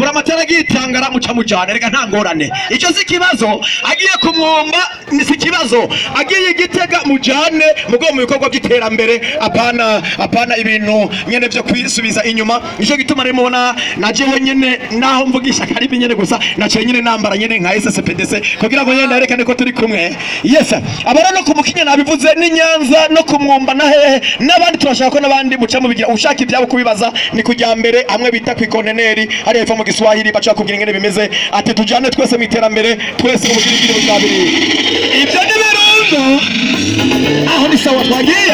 buramatari agiye itangara muca mujana reka nta ngorane icyo si ikibazo agiye kumwumba ni si ikibazo agiye igitega mujane mugo mu bikorwa by'iterambere apana apana ibintu nyene vyo kwisubiza inyuma nicyo gituma rero mubona naje wenyene naho mvugisha karibi nyene gusa naciye nyene nambara nyene nka SSPDC kugira ngo nyene nerekane ko turi kumwe yes abara no kumukinya nabivuze ni Nyanza no kumwumba na hehe n'abandi turashaka ko n'abandi muca mubigira ushaka ibyabo kubibaza ni kujya mbere hamwe bita ku ikonteneri hariya epfo mu Giswahili baca kubwira ingene bimeze ati tujane twese mu iterambere twese mu bugirigiri bwa biri ibyo ni birundu aho ni sawa twagiye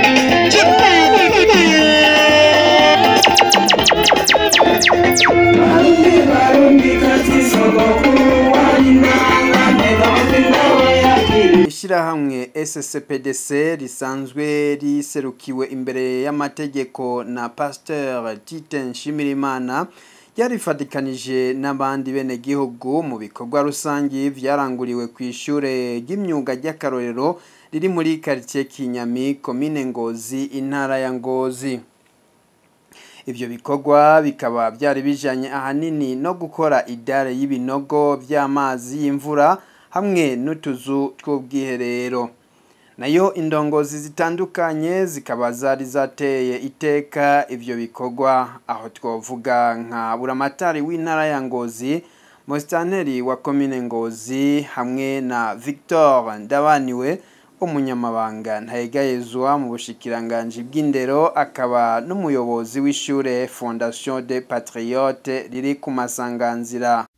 Barundi barundi kazi sogokuru warinanga ntega amatwi nawe yakiri ishyirahamwe SSPDC risanzwe riserukiwe imbere y'amategeko na Pasteur Tite Nshimirimana yarifatikanije n'abandi benegihugu mu bikorwa rusangi vyaranguriwe ku ishure ry'imyuga ry'akarorero riri muri quartier Kinyami komine Ngozi intara ya Ngozi Ivyo bikorwa bikaba byari bijanye ahanini no gukora idare y'ibinogo by'amazi y'imvura hamwe n'utuzu tw'ubwiherero. Nayo indongozi zitandukanye zikaba zari zateye iteka ivyo bikorwa aho twovuga nka buramatari w'intara ya Ngozi, Mustanteri wa komine Ngozi hamwe na Victor Ndabaniwe umunyamabanga ntayegayezwa mu bushikiranganji bw'indero akaba n'umuyobozi w'ishure Fondation des Patriotes riri ku masanganzira